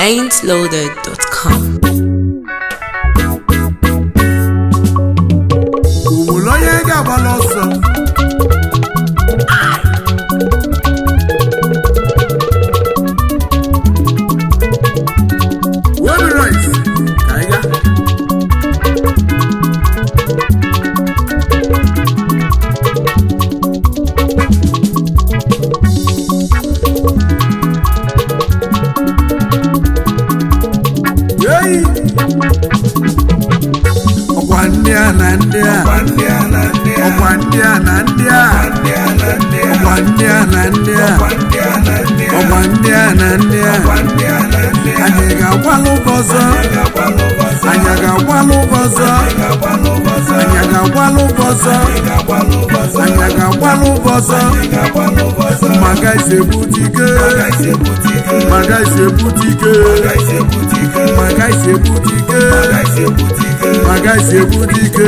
ain'tloaded.com. Onwere onye ga-agbala ọsọ Webi rice ka anyị gaa Yeyi! ọkwa ndị a na ndị a ọkwa ndị a na ndị a ọkwa ndị a na ndị a ọkwa ndị a na ndị a anyị ga-agbalụ ụbọzọ anyị ga-agbalụ ụbọzọ anyị ga-agbalụ ụbọzọ anyị ga-agbalụ ụbọzọ maka isebutike maka isebutike maka isebutike maka isebutike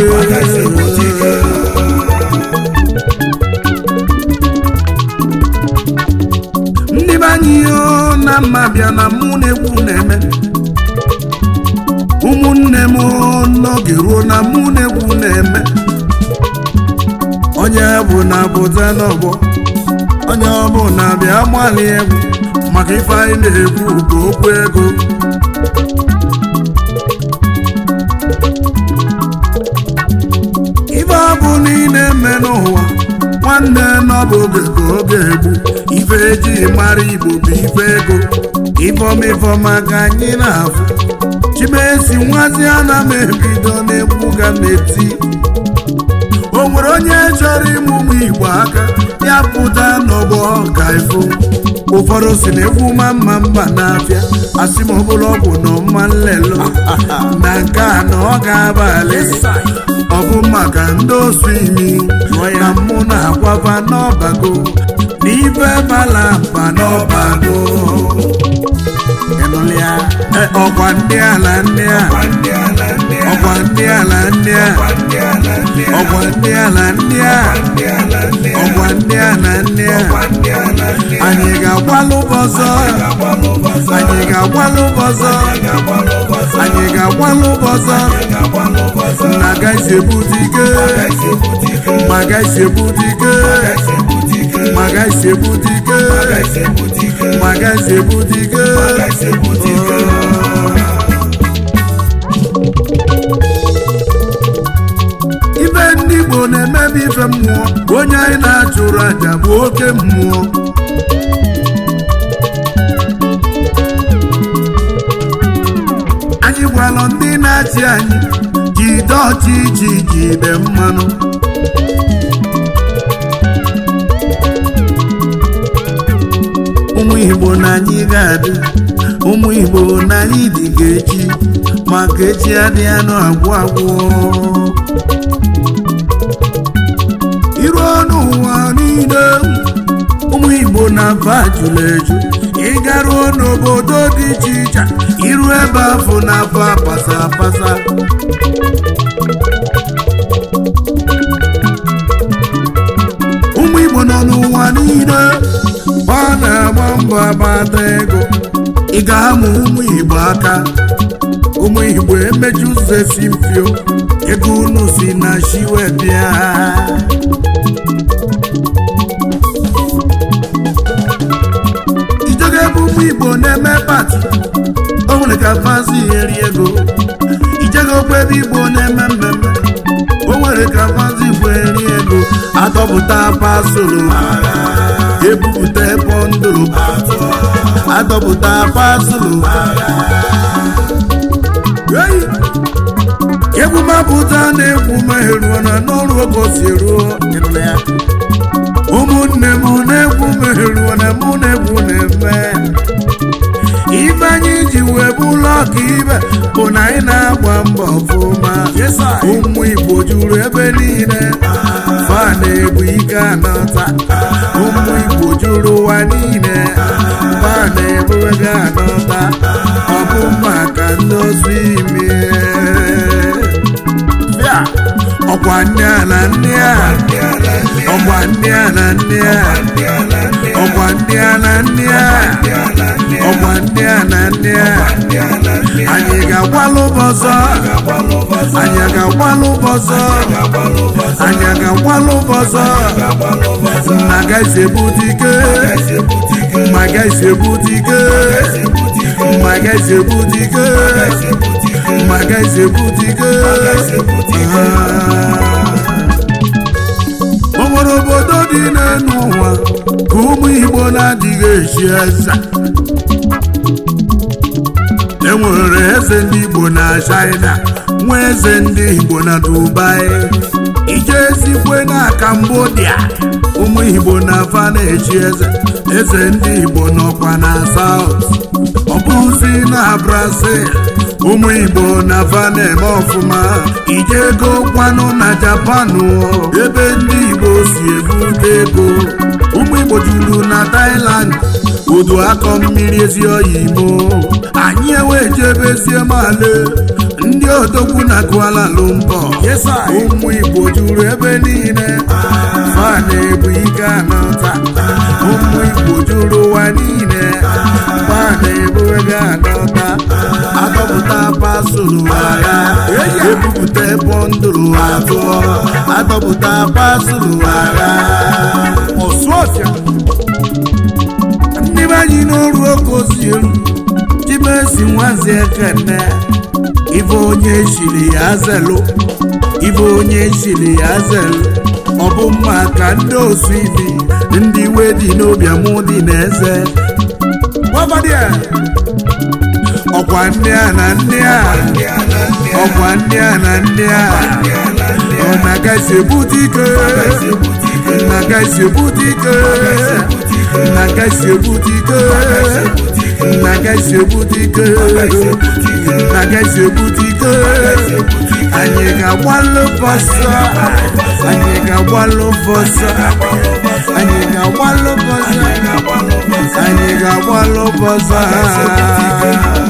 ndị be anyị o na mma bịa na mụ na-ekwu na-eme ụmụnne m o, n'oge ruo na mụ na-ekwu na-eme onye bụ na pụta n'ọgbọ onye ọbụla bịa gbalị egwu maka ife anyị na-ekwu bụ okwu ego ife ọ bụ na ị na-eme n'ụwa nwanne n'ọbụ oge ka oge egbu ife eji mara igbo bụ ife ego ifọmifọma ka anyị na-afụ chimesi nwazi ana m ebido n'egwu ga na-eti o nwere onye chọrọ ịmụmụ igbo aka ya pụta n'ọgbọ ka ifụ ụfọdụ si na egwu ma mma mma n'afịa asị m ọbụla ọ bụ na ọma nlelo na nke a na ọ ga-abalị ọ bụ maka ndị osu imi na mụ na-agwaba n'ọbago na ife bala mba n'ọbago Ịnụlị ya? E, ọkwa ndị ala ndị a ọkwa ndị ala ndị a ọkwa ndị ala ndị a ọkwa ndị ala ndị a anyị ga-agbalụ ụbọzọ anyị ga-agbalụ ụbọzọ anyị ga-agbalụ ụbọzọ na agaghịzi ebute ike ma agaghịzi ebute ike ma agaghịzi ebute ike ma agaghịzi ebute ike ibe ndị Igbo na-emebi ife mmụọ onye anyị na-achụrụ aja bụ oke mmụọ anyị gwalụ ndị na-achị anyị jide ọchịchị jide mmanụ ụmụ Igbo na anyị ga-adị ụmụ Igbo na anyị dị ga echi maka echi adịghị anụ agwụ agwụ iruo n'ụwa niile ụmụ Igbo na-aba jụrụ eju ịgaruo n'obodo dị iche iche iru ebe afọ na-afọ apasa apasa ụmụ Igbo nọ n'ụwa niile ọ na-agba mbọ agbata ego ị ga-amụ ụmụ Igbo aka ụmụ Igbo emeju ụzọ esi mpio ego unu si na shiwe bịa ijego ebe ụmụ Igbo na-eme pati o nwere ka fazi eri ego ijego okwu ebe Igbo na-eme mmemme o nwere ka fazi Igbo eri ego adọpụta pasolo ebupụta pọndụrụ adọpụta pasolo Hey! egwu mapụta na-egwu meheruo na n'ọrụ oge o si ruo ịnụla ya. ụmụnne m na-egwu meheruo na mụ na-egwu na-eme ife anyị ji wee bụrụ ọka ibe bụ na anyị na-agba mbọ ọfụma ụmụ Igbo juru ebe niile fa na-ebu ike anọta ụmụ Igbo juru ụwa niile fa na-ebu ego anọta ọ bụ maka ndị ozu ime bịa ọkwa ndị a na ndị a ọkwa ndị a na ndị a ọkwa ndị a na ndị a ọkwa ndị a na ndị a ga-agbalụ bọzọ anyị ga-agbalụ bọzọ anyị ga-agbalụ bọzọ nna gaghịzi ebute ike mma gaghịzi ebute ike mma gaghịzi ebute ike mma gaghịzi ebute ike o nwere obodo dị n'elu ụwa ka ụmụ igbo na-adịghị echi eze enwere eze ndị igbo na china nwa eze ndị igbo na dubai ije ezikwe na cambodia ụmụ igbo na afa na-echi eze eze ndị igbo nọkwa na south ọ bụzi na brazil ụmụ igbo na afa na-eme ọfụma ije ego kwanụ na japan ebe ndị igbo si ebute ego ụmụ igbo juru na thailand udu akọ mmiri ezi oyi imo anyị ewejebezie male ndị odogwu na Kuala Lumpur ụmụ igbo juru ebe niile fa na-ebu ike anọta ụmụ igbo juru ụwa niile fa na-ebu ego anọta adọpụta pasụlụ agha ebupụta bọndụlụ atụọ adọpụta pasụlụ agha ọsụọfịa ndị be anyị n'ọrụ oke ozi elu chimesi nwazi ekene ife onye chiri ya zelu ife onye chiri ya zelu ọ bụ mma ka ndị osu ibi ndị iwe dị n'obi amụ dị n'eze ọkwa ndị a na ndị a ọkwa ndị a na ndị a ọ na-agaghịzi ebute ike na-agaghịzi ebute ike na-agaghịzi ebute ike na-agaghịzi ebute ike na-agaghịzi ebute ike anyị ga-agbalụ bọsọ anyị ga-agbalụ bọsọ anyị ga-agbalụ bọsọ anyị ga-agbalụ bọsọ